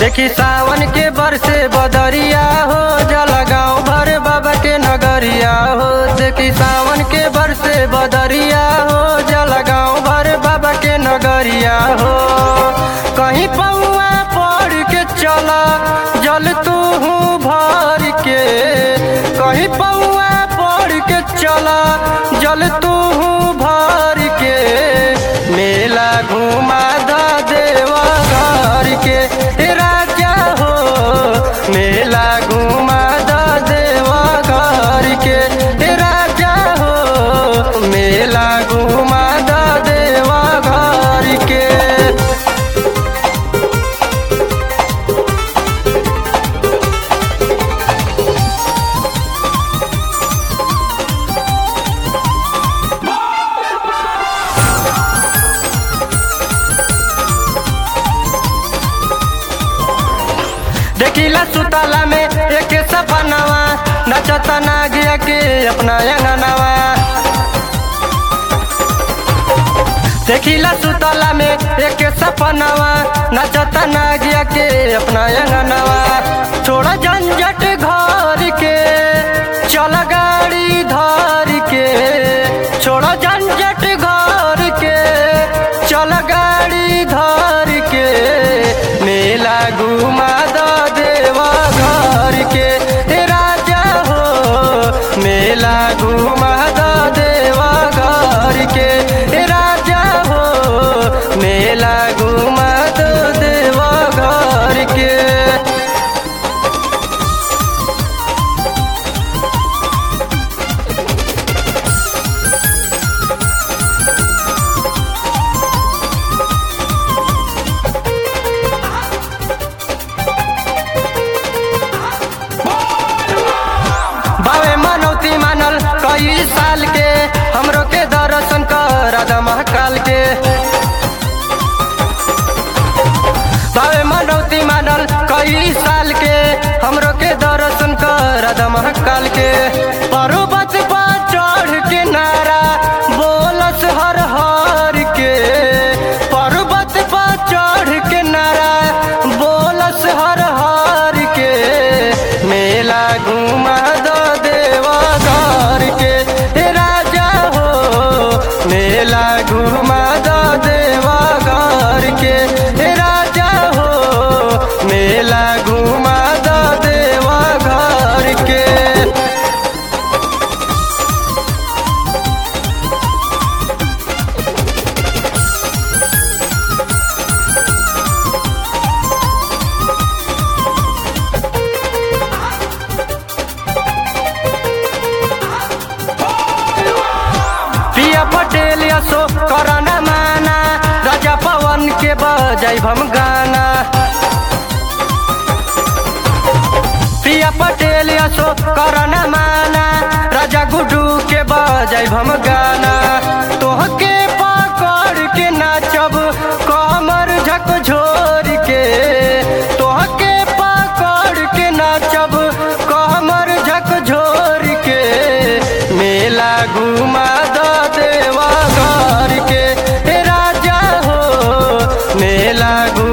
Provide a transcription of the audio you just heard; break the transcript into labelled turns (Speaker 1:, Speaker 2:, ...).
Speaker 1: देखी सावन के बरसे बदरिया हो जल गाँव भर बाबा के नगरिया हो देखी सावन के बरसे बदरिया हो जल गाँव भर बाबा के नगरिया हो कहीं पौआ पड़ के चला जल तू भर के कहीं पौआ पड़ के चला जल तू भर के मेला घुमा द देवा घर के हे राजा हो मेला घुमा द देवा घर के हे राजा हो मेला घुमा द देवा घर के देखिला सुतला में एक सपनावा नचता नागिया के अपना अंगनावा देखिला सुतला में एक सपनावा नचता नागिया के अपना अंगनावा छोड़ा झंझट घर के चल गाड़ी धर के छोड़ा झंझट घर के चल गाड़ी धर के मेला घुमा द देवा घर के हे राजा हो मेला घुमा द देवा घर के हे राजा हो मेला घुमा द देवा घर के बावे मनौती मानल कई साल के हमरो के दर्शन कर महाकाल के बावे मनौती मानल कई साल के हमरो के दर्शन कर महाकाल के पर्वत पर चढ़ के नारा बोलस हर हर के पर्वत पर चढ़ के नारा बोलस हर हर के मेला घुमा द देवा घर के हे राजा हो मेला घुमा द देवा घर के हे राजा हो मेला घुमा द देवा घर के पिया पटेल यसो करना माना राजा पवन के बजाई हम गाना पिया पटेल यसो करना माना राजा गुडू के बजाई हम गाना तोहके पकड़ के नाचब कमर झकझोर के तोहके पकड़ के नाचब कमर झकझोर के मेला घुमा द देवा घर के हे राजा हो मेला घुमा